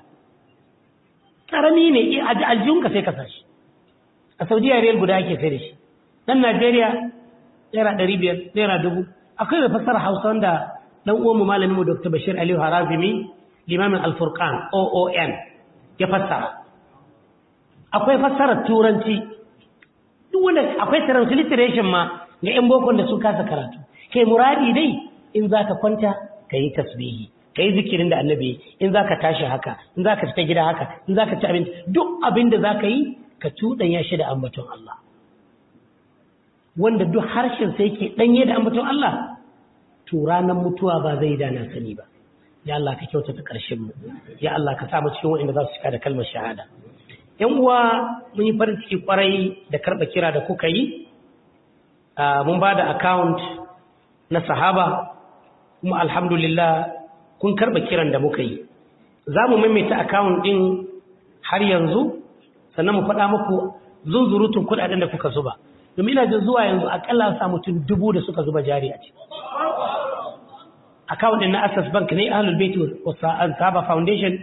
karami ne aljunka sai ka sashi a saudiya riyal guda ake sai da shi dan najeriya naira ɗari biyar naira dubu akwai mai fassara hausa wanda dan uwanmu malamin mu dr bashir aliyu harazimi limamin alfurqan oon ya fassara akwai fassarar turanci duk wanda akwai transliteration ma ga yan bokon da sun kasa karatu kai muradi dai in za ka kwanta ka yi tasbihi ka yi zikirin da annabi in za ka tashi haka in za ka fita gida haka in za ka ci abinci duk abin da za ka yi ka cuɗanya shi da ambaton Allah wanda duk harshen sai ke ɗanye da ambaton Allah to ranar mutuwa ba zai dana sani ba ya Allah ka kyautata ƙarshen mu ya Allah ka sa mu cikin waɗanda za su cika da kalmar shahada yan uwa mun yi farin ciki kwarai da karɓa kira da kuka yi mun ba da account na sahaba kuma alhamdulillah kun karɓa kiran da muka yi za mu maimaita account ɗin har yanzu sannan mu faɗa muku zunzurutun kuɗaɗen da kuka zuba domin ina jin zuwa yanzu akalla sa mutum dubu da suka zuba jari a ciki account din na access bank ne ahlul bait wa sahaba foundation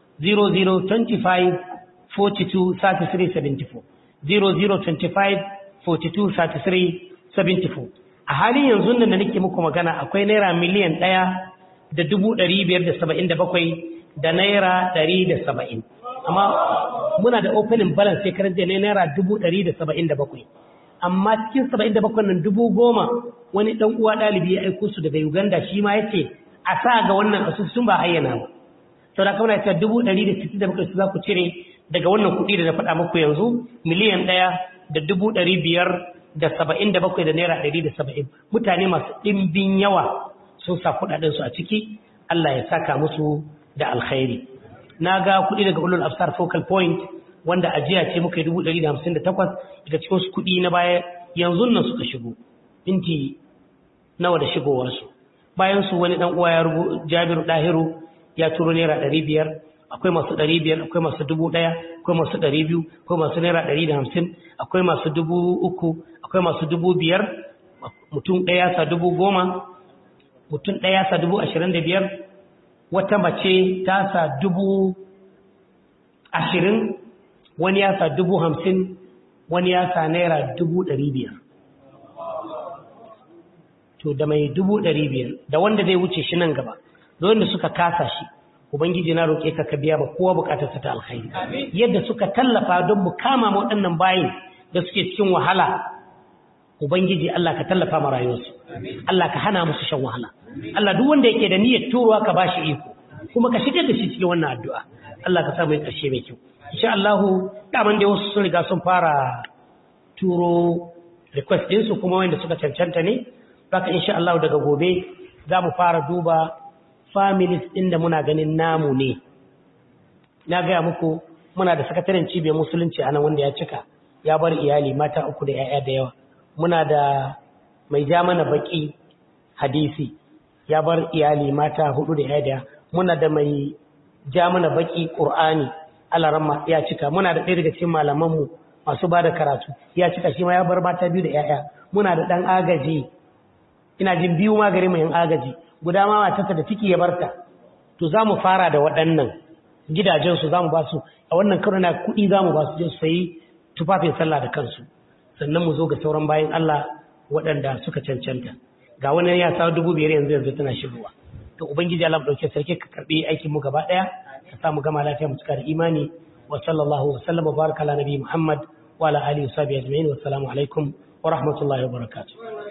0025 42 33 74 0025 42 33 74 a halin yanzu nan da nake muku magana akwai naira miliyan ɗaya da dubu ɗari biyar da saba'in da bakwai da naira ɗari da saba'in amma muna da opening balance sai karar da naira dubu ɗari da saba'in da bakwai amma cikin saba'in da bakwai nan dubu goma wani ɗan uwa ɗalibi ya aiko su daga uganda shi ma ya ce a sa ga wannan asusun ba ayyana ba sau da kama na cewa dubu ɗari da sittin da bakwai su za ku cire daga wannan kuɗi da na faɗa muku yanzu miliyan ɗaya da dubu ɗari biyar da saba'in da bakwai da naira ɗari da saba'in mutane masu ɗimbin yawa sun sa kuɗaɗensu a ciki Allah ya saka musu da alkhairi na ga kuɗi daga ulul afsar focal point wanda ajiya ce muka yi dubu ɗari da hamsin da takwas daga cikin su kuɗi na baya yanzu nan suka shigo minti nawa da shigowarsu bayan su wani ɗan uwa ya rubu jabiru ɗahiru ya turo naira ɗari biyar akwai masu ɗari biyar akwai masu dubu ɗaya akwai masu ɗari biyu akwai masu naira ɗari da hamsin akwai masu dubu uku akwai masu dubu biyar mutum ɗaya sa dubu goma mutum ɗaya sa dubu ashirin da biyar wata mace ta sa dubu ashirin wani ya sa dubu hamsin wani ya sa naira dubu ɗari biyar to da mai dubu ɗari biyar da wanda zai wuce shi nan gaba da wanda suka kasa shi ubangiji na roƙe ka ka biya ba kowa buƙatar ta alkhairi yadda suka tallafa don mu kama waɗannan bayin da suke cikin wahala ubangiji Allah ka tallafa ma rayuwarsu Allah ka hana musu shan wahala Allah duk wanda yake da niyyar turuwa ka bashi iko kuma ka shigar da shi cikin wannan addu'a Allah ka sa mai ƙarshe mai kyau insha Allah daman da wasu sun riga sun fara turo request ɗinsu kuma wanda suka cancanta ne haka insha Allah daga gobe za mu fara duba families ɗin da muna ganin namu ne na gaya muku muna da sakataren cibiyar musulunci a nan wanda ya cika ya bar iyali mata uku da 'ya'ya da yawa muna da mai ja mana baki hadisi ya bar iyali mata hudu da 'ya'ya muna da mai ja mana baki qur'ani alaramma ya cika muna da ɗaya daga cikin malamanmu masu ba da karatu ya cika shi ma ya bar mata biyu da 'ya'ya muna da ɗan agaji ina jin biyu ma gare mu yan agaji guda ma matarsa da ciki ya barta to za mu fara da waɗannan gidajen su za mu ba su a wannan karo na kuɗi za mu ba su je su sayi tufafin sallah da kansu sannan mu zo ga sauran bayan Allah waɗanda suka cancanta ga wani ya sa dubu biyar yanzu yanzu tana shigowa to ubangiji Allah dauke sarki ka karbi aikin mu gaba daya ka samu gama lafiya mu cika da imani wa sallallahu wa sallama baraka ala nabi Muhammad wa ala alihi wa sahbihi ajma'in wa assalamu alaikum wa rahmatullahi wa barakatuh